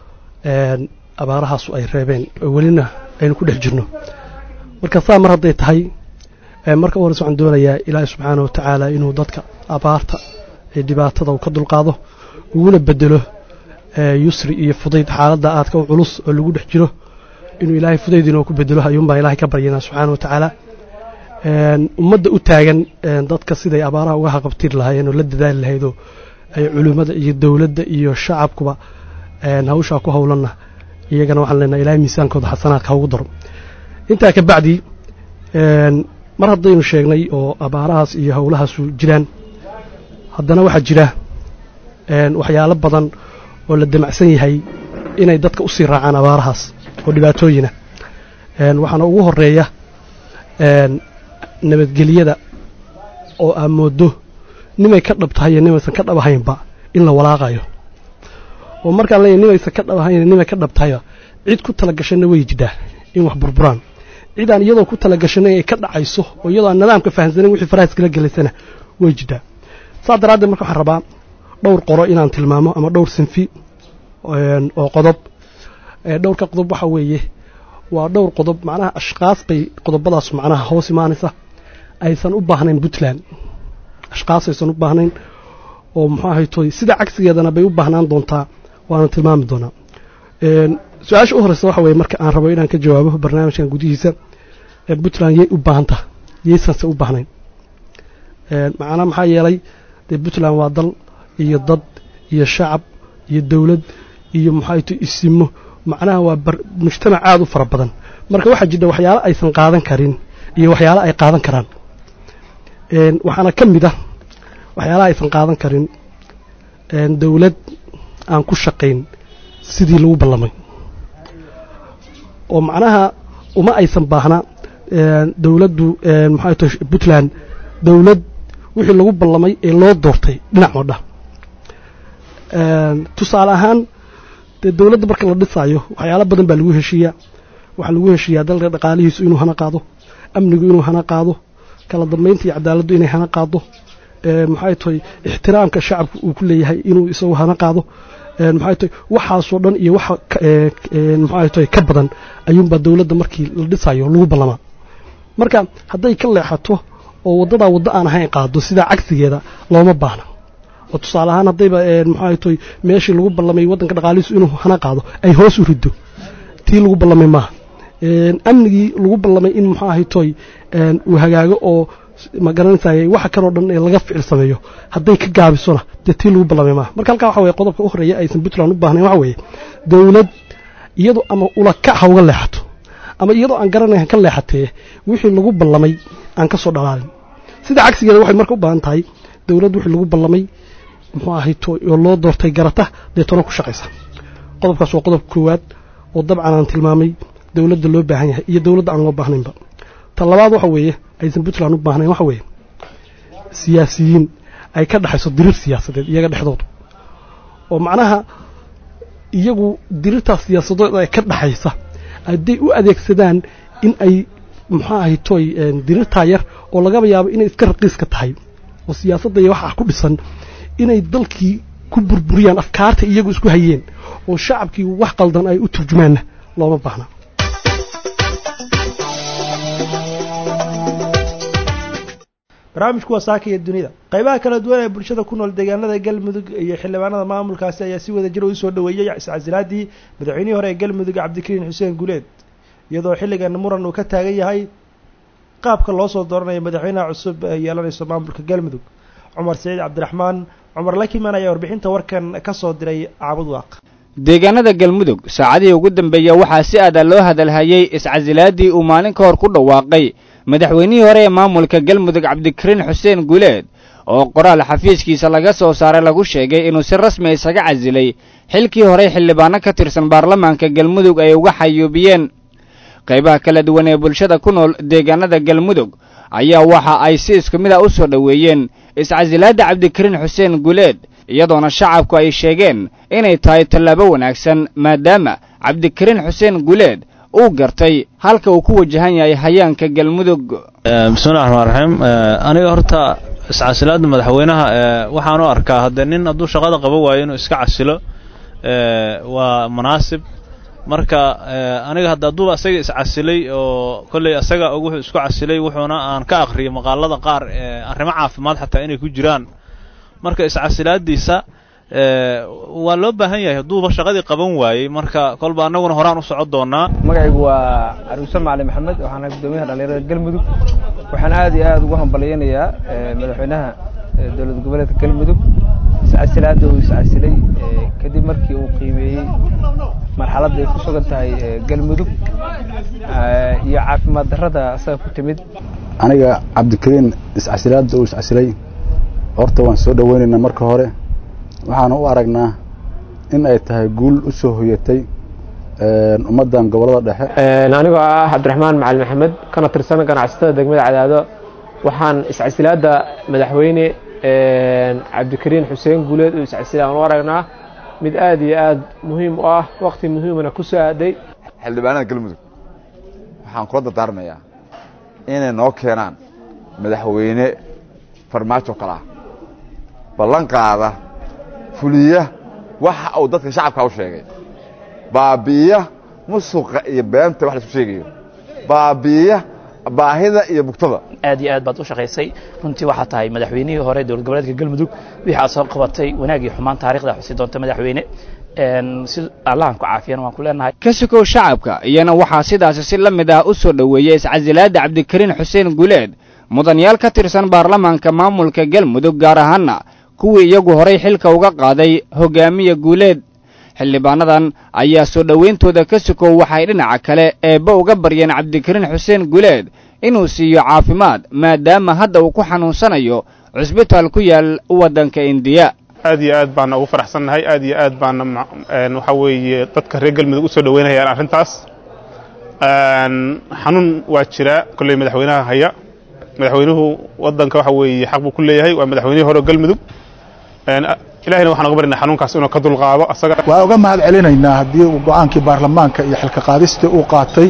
abaarahaasu ay reebeen oo welina aynu ku dhex jirno marka saa mar hadday tahay marka u horeyse waxaan doonayaa ilaahi subxaana wa tacaala inuu dadka abaarta ee dhibaatada uu ka dulqaado uguna bedelo yusri iyo fudayd xaaladda aadka u culus oo lagu dhex jiro inuu ilaahay fudayd inoo ku bedelo ayuunbaan ilaahay ka baryanaa subxaana wa tacaala ummadda u taagan dadka siday abaaraha uga haqabtiri lahaayeen oo la dadaali lahaydoo ay culimmada iyo dowladda iyo shacabkuba hawshaa ku howlanna iyagana waxaan leenahay ilahay miisaankooda xasanaadka haugu daro intaa ka bacdi mar haddaynu sheegnay oo abaarahaas iyo howlahaasu jiraan haddana waxaa jira waxyaalo badan oo la damacsan yahay inay dadka usii raacaan abaarahaas oo dhibaatooyina waxaana ugu horeeya nabadgelyada oo aa mooddo nimay ka dhab tahay iyo nimaysan ka dhabahaynba in la walaaqayo oo markaan leeyahy nimaysan ka dhabahayn nimay ka dhab tahayba cid ku tala gashanna way jidhaa in wax burburaan cid aan iyadoo ku tala gashanay ay ka dhacayso oo iyadoo aan nidaamka fahamsanayn wixii farahaas kala gelaysana way jidhaa saas daraaddeed marka waxaan rabaa dhowr qoro inaan tilmaamo ama dhowr sinfi oo qodob dhowrka qodob waxa weeye waa dhowr qodob macnaha ashkaas bay qodobadaas macnaha hoos imaanaysa aysan u baahnayn puntland ashkaas aysan u baahnayn oo muxuu ahay toy sida cagsigeedana bay u baahnaan doontaa waana tilmaami doonaa su-aasha u horeysa waxa weye marka aan rabo inaan ka jawaabo barnaamijkan gudihiisa puntland yay u baahantaha yaysanse u baahnayn macnaa maxaa yeelay dee puntland waa dal iyo dad iyo shacab iyo dowlad iyo maxay to isimo macnaha waa mujtamac aada u fara badan marka waxaa jidha waxyaalo aysan qaadan karin iyo waxyaalo ay qaadan karaan waxaana ka mid ah waxyaalaha aysan qaadan karin dowlad aan ku shaqayn sidii lagu ballamay oo macnaha uma aysan baahna dowladdu maxay to puntland dowlad wixii lagu ballamay ee loo doortay dhinac oo dhan tusaale ahaan dee dowladda marka la dhisaayo waxyaalo badan baa lagu heshiiyaa waxaa lagu heshiiyaa dalka dhaqaalihiisu inuu hana qaado amnigu inuu hana qaado kala dambaynta iyo cadaaladdu inay hana qaado maxay tahay ixtiraamka shacabka uu ku leeyahay inuu isagu hana qaado maxay tahay waxaasoo dhan iyo waxa maxay tahay ka badan ayuunbaa dowladda markii la dhisayo lagu ballamaa marka hadday ka leexato oo waddadaa waddo aan ahayn qaado sidaa cagsigeeda looma baahna oo tusaale ahaan haddayba maxay tahay meeshii lagu ballamay waddanka dhaqaalihiisu inuu hana qaado ay hoos u riddo tii lagu ballamay maaha amnigii lagu ballamay in muxuu ahay toy uu hagaago oo ma garanaysayay waxa kaloo dhan ee laga ficil sameeyo hadday ka gaabisona dee tii lagu ballamay maaha marka halkaa waxa weye qodobka u horeeya aysan puntland u baahnayn waxa weeye dowlad iyadoo ama ulakac ha uga leexato ama iyadoo aan garanayn ka leexatee wixii lagu ballamay aan ka soo dhalaalin sida cagsigeeda waxay marka u baahan tahay dowladd wixii lagu ballamay muxuu ahay toy oo loo doortay garata deetona ku shaqaysa qodobkaas waa qodobka koowaad oo dabcan aan tilmaamay dowladda loo baahan yahay iyo dowladda aan loo baahnaynba ta labaad waxa weeye aysan puntland u baahnayn waxa weeye siyaasiyiin ay ka dhexayso diriir siyaasadeed iyaga dhexdooda oo macnaha iyagu diriirtaas siyaasadeed ee ka dhexaysa hadday u adeegsadaan in ay muxuu ahay toy diriirtaa yar oo lagaba yaabo inay iska raqiiska tahay oo siyaasadda iyo waxaa ku dhisan inay dalkii ku burburiyaan afkaarta iyagu isku hayeen oo shacabkii wax qaldan ay u turjumaanna looma baahna barnaamijku waa saaka iyo dunida qaybaha kala duwan ee bulshada ku nool deegaanada galmudug iyo xildhibaanada maamulkaasi ayaa si wada jir u soo dhoweeyey iscasilaadii madaxweynihii hore ee galmudug cabdikariin xuseen guleed iyadoo xilligan muran uu ka taagan yahay qaabka loo soo dooranayo madaxweynaha cusub ee yeelanayso maamulka galmudug cumar saciid cabdiraxmaan cumar lakiman ayaa warbixinta warkan ka soo diray caabud waaq deegaanada galmudug saacadihii ugu dambeeya waxaa si aada loo hadalhayey iscasilaadii uu maalin ka hor ku dhawaaqay madaxweynihii hore ee maamulka galmudug cabdikariin xuseen guleed oo qoraal xafiiskiisa laga soo saaray lagu sheegay inuu si rasmi isaga casilay xilkii horey xildhibaano ka tirsan baarlamaanka galmudug ay uga xayuubiyeen qaybaha kala duwan ee bulshada ku nool deegaanada galmudug ayaa waxa ay si isku mid ah u soo dhoweeyeen iscasilaadda cabdikariin xuseen guleed iyadoona shacabku ay sheegeen inay tahay tallaabo wanaagsan maadaama cabdikariin xuseen guleed uu gartay halka uu ku wajahan yahay hayaanka galmudug bismillahi raxmaan raxiim aniga horta iscasilaadda madaxweynaha waxaan u arkaa haddee nin hadduu shaqada qaban waayo inuu iska casilo waa munaasib marka aniga hadda hadduuba asaga iscasilay oo kolley asaga wuxuu isku casilay wuxuuna aan ka akhriyay maqaalada qaar arrimo caafimaad xataa inay ku jiraan marka iscasilaadiisa waa loo baahan yahay hadduuba shaqadii qaban waayey marka kolba annaguna horaan u socon doonaa magacaygu waa caruuse macali maxamed waxaana guddoomiyaha dhallinyarada galmudug waxaan aad iyo aad ugu hambalyaynayaa madaxweynaha dowlad goboleedka galmudug iscasilaadda uu iscasilay kadib markii uu qiimeeyey marxaladda ay ku sugan tahay galmudug iyo caafimaad darrada asaga ku timid aniga cabdikariin iscasilaadda uu iscasilay horta waan soo dhoweynaynaa marka hore waxaana u aragnaa in ay tahay guul u soo hoyatay ummaddan gobollada dhexe anigoo ah cabdiraxmaan macali maxamed kana tirsan ganacsatada degmada cadaado waxaan iscasilaadda madaxweyne cabdikariin xuseen guuleed uu iscasilay aan u aragnaa mid aad iyo aad muhiim u ah wakti muhiimana ku soo aaday xildhibaanada galmudug waxaan kula dardaarmayaa inay noo keenaan madaxweyne farmaajo kale ah ballan qaada fuliya waxa uu dadka shacabka u sheegay baabi'iya musuqa iyo beenta wax laisku sheegayo baabi'iya baahida iyo bugtada aad iyo aad baad u shaqaysay runtii waxaa tahay madaxweynihii hore dowlad goboleedka galmudug wixii aad soo qabatay wanaag iyo xumaan taarikhda xusi doonta madaxweyne si allahan ku caafiyana waan ku leenahay ka sukow shacabka iyana waxaa sidaasi si la mid ah u soo dhoweeyey iscasilaadda cabdikariin xuseen guleed mudanyaal ka tirsan baarlamaanka maamulka galmudug gaar ahaana kuwii iyagu horay xilka uga qaaday hogaamiya guuleed xildhibaanadan ayaa soo dhowayntooda ka sukow waxay dhinaca kale eebba uga baryeen cabdikariin xuseen guleed inuu siiyo caafimaad maadaama hadda uu ku xanuunsanayo cusbitaal ku yaal waddanka indiya aad iyo aad baana ugu faraxsannahay aad iyo aad baana waxaa weeye dadka reer galmudug u soo dhoweynayaan arrintaas xanuun waa jiraa kolley madaxweynaha haya madaxweynuhu waddanka waxa weeye xaq buu ku leeyahay waa madaxweynihii hore galmudug ilahina waxaan uga barinaa xanuunkaas inuu ka dulqaado asaga waa uga mahad celinaynaa haddii uu go-aankii baarlamaanka iyo xilka qaadistii uu qaatay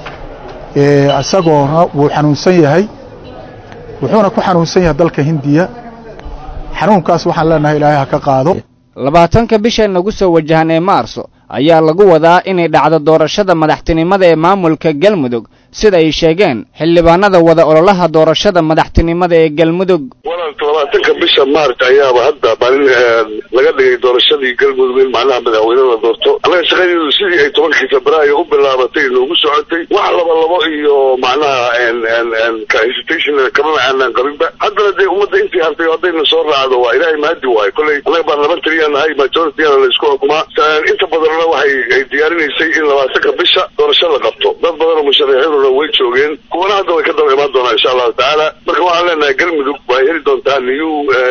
isagoona wuu xanuunsan yahay wuxuuna ku xanuunsan yahay dalka hindiya xanuunkaas waxaan leenahay ilaahay ha ka qaado labaatanka bisha nagu soo wajahan ee maarso ayaa lagu wadaa inay dhacdo doorashada madaxtinimada ee maamulka galmudug sida ay sheegeen xildhibaanada wada ololaha doorashada madaxtinimada ee galmudug walaalka labaatanka bisha maarch ayaaba hadda maalin laga dhigay doorashadii galmudug in macnaha madaxweyne la doorto annaga shaqadeedu sidii ay tobankii febraayo u bilaabatay noogu socotay wax laba labo iyo macnaha hesitation kamana aanaan qabinba haddana dee ummadda intii hartay haddayna soo raacdo waa ilaahay mahadi waayo kolley annaga baarlamentariyaa nahay majorityana la isku xukumaa inta badanna waxay ay diyaarinaysay in labaatanka bisha doorasho la qabto dad badanoo musharaxiinuna way joogeen kuwana hadda way ka daba imaan doonaa insha allahu tacaala marka waxaan leenahay galmudug way heli doontaa new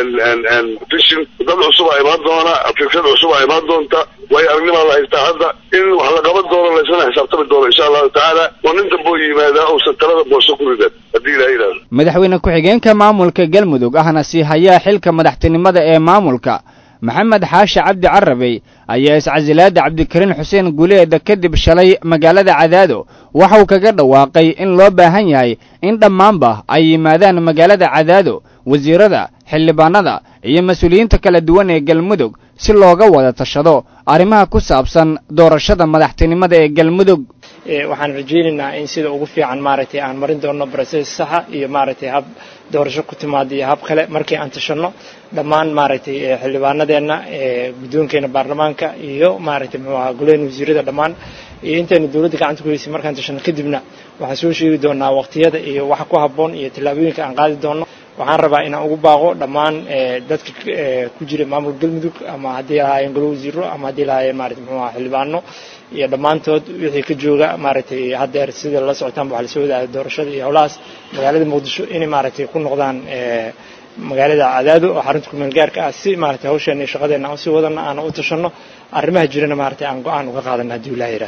vision dad cusub aa imaan doona fikrad cusub aa imaan doonta way aragnimaa la haystaa hadda in wax la qaban doono laysana xisaabtami doono insha allahu tacaala oo nin damboo yimaadaa uusan talada boorso ku ridan haddii ilaha yidhahdo madaxweyne ku-xigeenka maamulka galmudug ahna sii hayaa xilka madaxtinimada ee maamulka maxamed xaashi cabdi carabey ayaa iscasilaadda cabdikariin xuseen guleeda kadib shalay magaalada cadaado waxa uu kaga dhawaaqay in loo baahan yahay in dhammaanba ay yimaadaan magaalada cadaado wasiirada xildhibaanada iyo mas-uuliyiinta kala duwan ee galmudug si looga wada tashado arrimaha ku saabsan doorashada madaxtinimada ee galmudug waxaan rajaynaynaa in sida ugu fiican maaragtay aan marin doono broses saxa iyo maaragtay hab doorasho ku timaada iyo hab kale markii aan tashanno dhammaan maaragtay xildhibaanadeenna guddoonkeena baarlamaanka iyo maaragtay muxuu ahaa golaheena wasiirada dhammaan iyo intaynu dowladda gacanta ku heysay markaan tashanno kadibna waxaan soo sheegi doonaa waqtiyada iyo waxa ku habboon iyo tallaabooyinka aan qaadi doonno waxaan rabaa inaan ugu baaqo dhammaan dadka ku jira maamulka galmudug ama haddii lahaayeen golo wasiiro ama haddii lahaayeen maarata muxuu ahaa xildhibaano iyo dhammaantood wixii ka jooga maaragtay haddeer sida la socotaanba waxaa lasoo wadaaya doorashada iyo howlahaas magaalada muqdisho inay maaragtay ku noqdaan magaalada cadaado oo xarunta kumeel gaarka ah si maaragtay hawsheena iyo shaqadeena aan usii wadana aan u tashanno arrimaha jirana maaragtay aan go-aan uga qaadana haddii ilaah yidhaahdo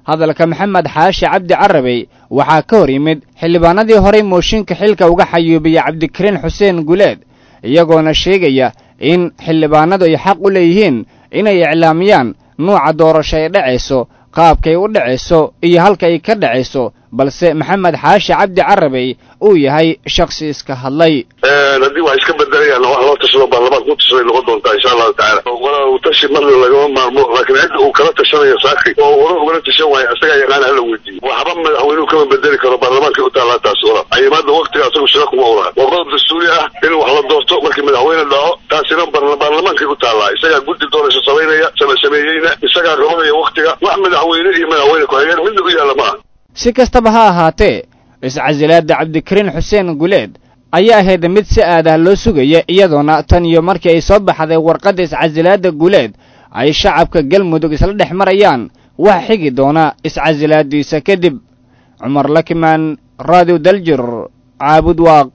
hadalka maxamed xaashi cabdi carabey waxaa ka hor yimid xildhibaanadii horey mooshinka xilka uga xayuubiyey cabdikariin xuseen guleed iyagoona sheegaya in xildhibaanadu ay xaq u leeyihiin inay iclaamiyaan nuuca doorasho ay dhacayso qaabkay u dhacayso iyo halka ay ka dhacayso balse maxamed xaashi cabdi carabey uu yahay shakhsi iska hadlay haddii wax iska bedelayaan wax loo tashado baarlamaanka ku tashaday noqon doontaa insha allahu tacaala wala tashi marna lagama maarmo laakiin cidda uu kala tashanayo saaki oo hore ugala tashan waayo isagaa yaqaan hala weydiiyo waxba madaxweynuhu kama bedeli karo baarlamaanka u taallaa taas ola ayimaada waktiga asagu shira kuma ulaha waa qodob dastuuri ah in wax la doorto markii madaxweyne dhaco taasina baarlamaankay u taallaa isagaa guddi doorasho samaynaya sameeyeyna isagaa qabanaya waktiga wax madaxweyne iyo madaxweyne ku-xigeen midna u yaalla maaha si kastaba ha ahaatee iscasilaadda cabdikariin xuseen guleed ayaa ahayd mid si aadah loo sugaya iyadoona tan iyo markii ay soo baxday warqadda iscasilaadda guleed ay shacabka galmudug isla dhex marayaan wax xigi doona iscasilaaddiisa kadib cumar lakimaan radio daljir caabud waaq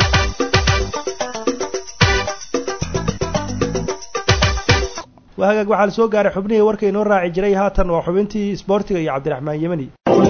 waa hagaag waxaa la soo gaaray xubnihii warka inoo raaci jiray haatan waa xubintii isboortiga iyo cabdiraxmaan yemani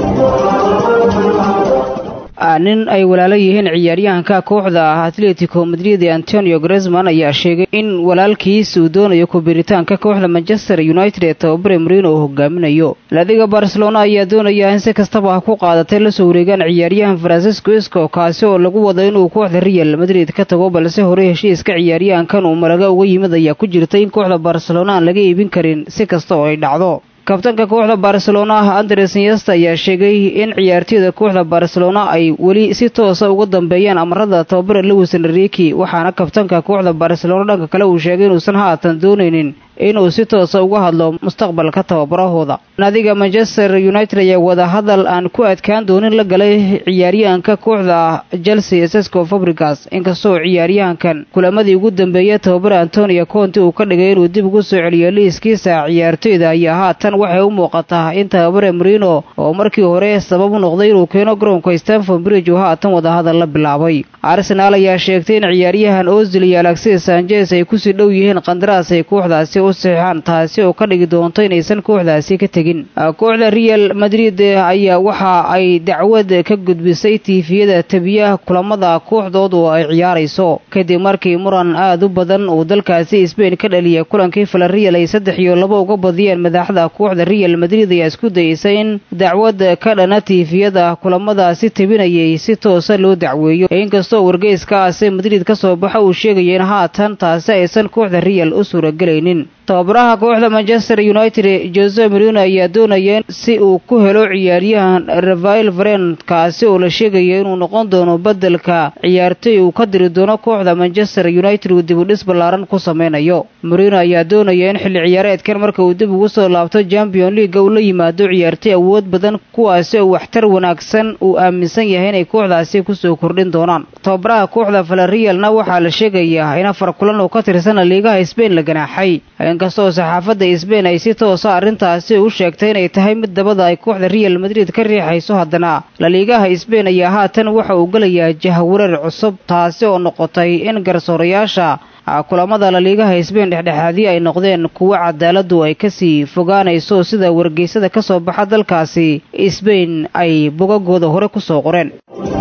nin ay walaalo yihiin ciyaaryahanka kooxda ah atletico madrid ee antonio gresman ayaa sheegay in walaalkiis uu doonayo kubiritaanka kooxda manchester united ee tababare marino uu hogaaminayo ladiga barcelona ayaa doonaya in si kastaba ha ku qaadatay la soo wareegaan ciyaaryahan francisco isco kaasi oo lagu wado inuu kooxda real madrid ka tago balse horey heshiiska ciyaaryahankan uu maraga uga yimid ayaa ku jirtay in kooxda barcelona aan laga iibin karin si kasta oo ay dhacdo kabtanka kooxda barcelona andres nyesta ayaa sheegay in ciyaartooyda kooxda barcelona ay weli si toosa uga dambeeyaan amarada tababare lewis enrique waxaana kabtanka kooxda barcelona dhanka kale uu sheegay inuusan haatan doonaynin inuu si toosa uga hadlo mustaqbalka tababarahooda naadiga manchester united ayaa wadahadal aan ku adkaan doonin la galay ciyaaryahanka kooxda chelsea sesco fabrigas inkastoo ciyaaryahankan kulamadii ugu dambeeyay tababare antonio conte uu ka dhigay inuu dib ugu soo celiyo liiskiisa ciyaartooyda ayaa haatan waxay u muuqataa in tababare marino oo markii hore sabab u noqday inuu keeno garoonka stanford bridge uu haatan wadahadal la bilaabay arsenaal ayaa sheegtay in ciyaaryahan ozil iyo alexis sanchez ay kusii dhow yihiin qandaraas ay kooxdaasi u saxiixaan taasi oo ka dhigi doonto inaysan kooxdaasi ka tegin kooxda real madrid ayaa waxa ay dacwad ka gudbisay tiifiyada tabiyaha kulamada kooxdood oo ay ciyaarayso kadib markii muran aad u badan uu dalkaasi sbain ka dhaliyay kulankii falarreal ay saddex iyo labo uga badiyeen madaxda kooxda real madrid ayaa isku dayeysay in dacwad ka dhana tiifiyada kulamadaasi tabinayay si toosa loo dacweeyo inkastoo wargeyskaasi madrid ka soo baxa uu sheegaya in haatan taasi aysan kooxda real u suuragelaynin tababaraha kooxda manchester united jose marino ayaa doonaya si uu ku helo ciyaaryahan rafael varen kaasi oo la sheegaya inuu noqon doono bedelka ciyaartoy uu ka diri doono kooxda manchester united uu dib u dhis ballaaran ku sameynayo marino ayaa doonaya in xilli ciyaareedkan marka uu dib ugu soo laabto champion leaga uu la yimaado ciyaartoy awood badan kuwaasi oo waxtar wanaagsan uu aaminsan yahay inay kooxdaasi kusoo kordhin doonaan tababaraha kooxda valerialna waxaa la sheegayaa in afar kulan oo ka tirsan liigaha sbain la ganaaxay inkastoo saxaafadda sbain ay si toosa arrintaasi u sheegtay inay tahay mid dabada ay kooxda real madrid ka riixayso haddana laliigaha sbain ayaa haatan waxa uu gelayaa jahwareer cusub taasi oo noqotay in garsoorayaasha kulamada laliigaha sbain dhexdhexaadii ay noqdeen kuwo cadaaladu ay kasii fogaanayso sida wargeysada ka soo baxa dalkaasi sbain ay bogagooda hore kusoo qoreen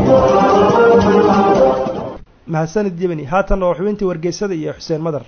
mahadsanid yemani haatan waa xubintii wargeysada iyo xuseen madar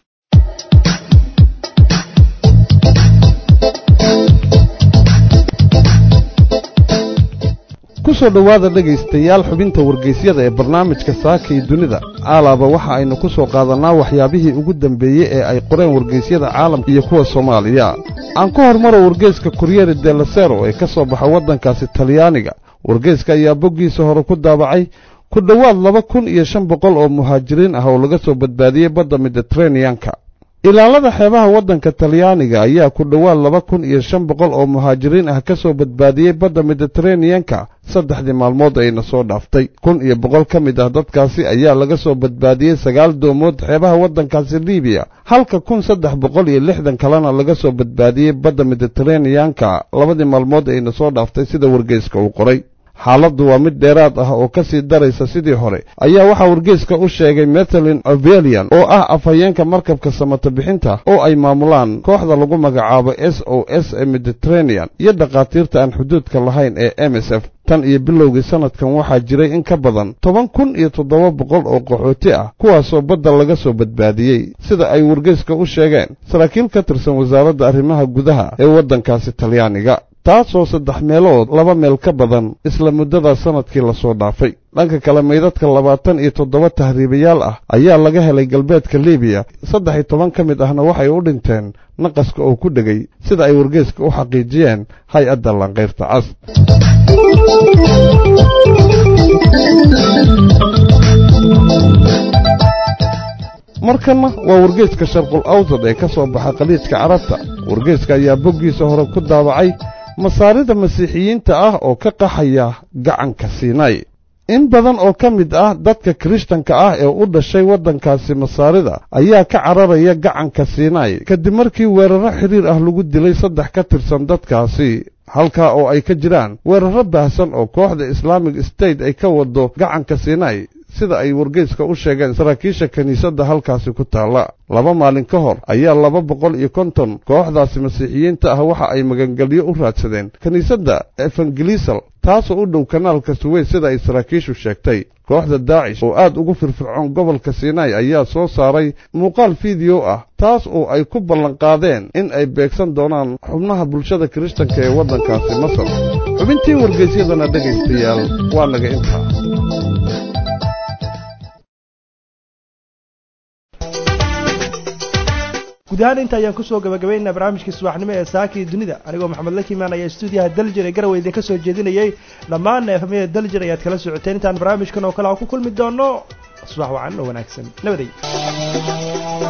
ku soo dhowaada dhegaystayaal xubinta wargeysyada ee barnaamijka saaka iyo dunida aalaaba waxa aynu ku soo qaadannaa waxyaabihii ugu dambeeyey ee ay qoreen wargeysyada caalamka iyo kuwa soomaaliya aan ku hormaro wargeyska kuryeri delasero ee ka soo baxa waddankaasi talyaaniga wargeyska ayaa boggiisa hore ku daabacay ku dhowaad laba kun iyo shan boqol oo muhaajiriin ah oo laga soo badbaadiyey badda mediteraneyanka ilaalada xeebaha waddanka talyaaniga ayaa ku dhowaad laba kun iyo shan boqol oo muhaajiriin ah ka soo badbaadiyey badda mediteraneyanka saddexdii maalmood ayna soo dhaaftay kun iyo boqol ka mid ah dadkaasi ayaa laga soo badbaadiyey sagaal doomood xeebaha waddankaasi libiya halka kun saddex boqol iyo lixdan kalena laga soo badbaadiyey badda mediteraneyanka labadii maalmood ayna soo dhaaftay sida wargeyska uu qoray xaaladdu waa mid dheeraad ah oo ka sii daraysa sidii hore ayaa waxaa wargeyska u sheegay methalin ovelian oo ah afhayeenka markabka samata bixinta oo ay maamulaan kooxda lagu magacaabo s o s ee mediterranean iyo dhakhaatiirta aan xuduudka lahayn ee m s f tan iyo bilowgii sannadkan waxaa jiray in ka badan toban kun iyo toddoba boqol oo qaxooti ah kuwaasoo badda laga soo badbaadiyey sida ay wargeyska u sheegeen saraakiil ka tirsan wasaaradda arrimaha gudaha ee waddankaasi talyaaniga taasoo saddex meelood laba meel ka badan isla muddada sannadkii lasoo dhaafay dhanka kale maydadka labaatan iyo toddoba tahriibayaal ah ayaa laga helay galbeedka libiya saddex iyo toban ka mid ahna waxay u dhinteen naqaska oo ku dhegay sida ay wargeyska u xaqiijiyeen hay-adda lanqayrta cas markanna waa wargeyska sharqul awsad ee ka soo baxa khaliijka carabta wargeyska ayaa boggiisa hore ku daabacay masaarida masiixiyiinta ah oo ka qaxaya gacanka siinay in badan oo ka mid ah dadka kirishtanka ah ee u dhashay waddankaasi masaarida ayaa ka cararaya gacanka siinay kadib markii weerarro xidhiir ah lagu dilay saddex ka tirsan dadkaasi halkaa oo ay ka jiraan weerarro baahsan oo kooxda islaamic state ay ka wado gacanka siinay sida ay wargeyska u sheegeen saraakiisha kiniisadda halkaasi ku taalla laba maalin ka hor ayaa laba boqol iyo konton kooxdaasi masiixiyiinta ah waxa ay magangelyo u raadsadeen kiniisadda evangelisal taasoo u dhow kanaalka suweys sida ay saraakiishu sheegtay kooxda daacish oo aad ugu firfircoon gobolka sinai ayaa soo saaray muuqaal fiideo ah taas oo ay ku ballanqaadeen in ay beegsan doonaan xubnaha bulshada kirishtanka ee waddankaasi masar xubintii wargeysyadana dhegaystayaal waa naga intaa guud ahaan inta ayaan kusoo gabagabaynaa barnaamijkii subaxnimo ee saakii dunida anigoo maxamed la kimaanaya stuudiyaha daljir ee garowe idin ka soo jeedinayay dhammaan efamyada daljir ayaad kala socoteen intaan barnaamijkan oo kale aan ku kulmi doono subax wacan oo wanaagsan nabaday